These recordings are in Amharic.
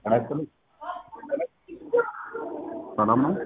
ጤና ይስጥልኝ። ሰላም ነው?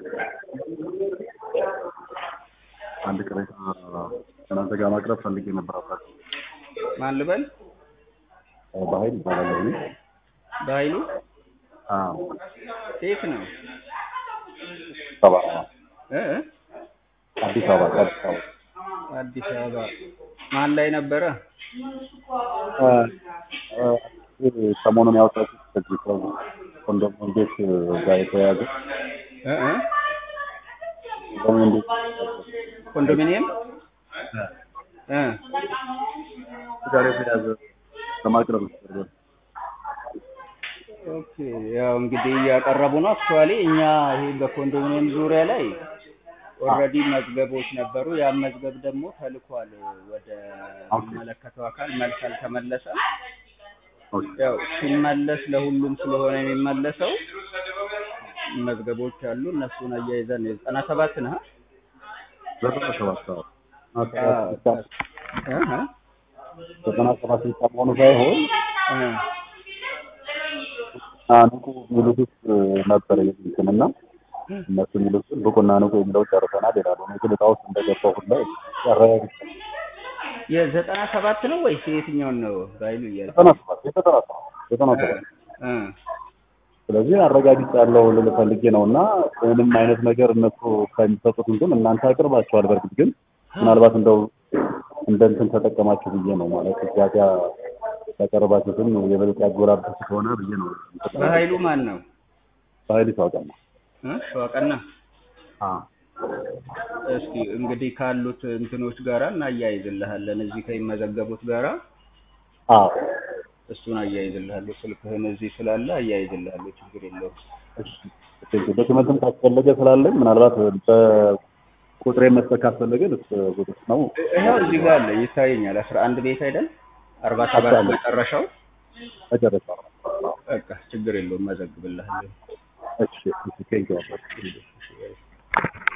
አንድ ቅሬታ እናንተ ጋር ማቅረብ ፈልጌ ነበር። አባት ማን ልበል? በኃይል ይባላለሁ እኔ። በኃይሉ አዎ ሴት ነው ሰባ እ እ? አዲስ አበባ አዲስ አበባ አዲስ አበባ ማን ላይ ነበረ? እ፣ እ፣ ሰሞኑን ያወጣችሁት ከዚህ ኮንዶሚኒየም ቤት ጋር የተያያዘ እ እ? ኮንዶሚኒየም ቤት ኮንዶሚኒየም እ ጋር የተያያዘ ለማቅረብ ነበር። ኦኬ ያው እንግዲህ እያቀረቡ ነው። አክቹዋሊ እኛ ይሄ በኮንዶሚኒየም ዙሪያ ላይ ኦልሬዲ መዝገቦች ነበሩ። ያ መዝገብ ደግሞ ተልኳል ወደ የሚመለከተው አካል መልስ አልተመለሰም። ኦኬ። ያው ሲመለስ ለሁሉም ስለሆነ የሚመለሰው መዝገቦች አሉ። እነሱን አያይዘን የዘጠና ሰባት ነህ ዘጠና ሰባት አዎ። እ እ? ዘጠና ሰባት ብቻ መሆኑ ሳይሆን እ ንቁ የሚሉት ውስጥ ነበር እንትን እና እነሱ የሚሉትን ብቁና ንቁ የሚለው ጨርሰናል ይላሉ። እኔ ግን ዕጣ ውስጥ እንደገባሁ ሁላ ያረጋግጥ የዘጠና ሰባት ነው ወይስ የትኛውን ነው ባይሉ እያለ ዘጠና ሰባት የዘጠና ሰባት ዘጠና ሰባት እ ስለዚህ አረጋግጫለሁ ልል ፈልጌ ነው እና ምንም አይነት ነገር እነሱ ከሚሰጡት እንትን እናንተ አቅርባችኋል። በእርግጥ ግን ምናልባት እንደው እንደ እንትን ተጠቀማችሁ ብዬ ነው ማለት እዚያ ጋር ያቀረባችሁትን የበለጠ ያጎላብት ከሆነ ብዬ ነው። በኃይሉ ማን ነው? በኃይል ይታወቃል። እ ሸዋቀና አዎ እስኪ እንግዲህ ካሉት እንትኖች ጋራ እናያይዝልሃለን። እዚህ ከሚመዘገቡት ጋራ አዎ እሱን አያይዝልሃለሁ። ስልክህን እዚህ ስላለ አያይዝልሃለሁ። ችግር የለውም። እሺ ዶክመንትም ካስፈለገ ስላለኝ ምናልባት በቁጥሬ መስጠት ካስፈለገ ልስ ቁጥር ነው ይኸው እዚህ ጋር አለ ይታየኛል። አስራ አንድ ቤት አይደል? አርባ ሰባት አለ። መጨረሻው። መጨረሻ በቃ ችግር የለውም። መዘግብልሃለሁ። እሺ ቴንኪው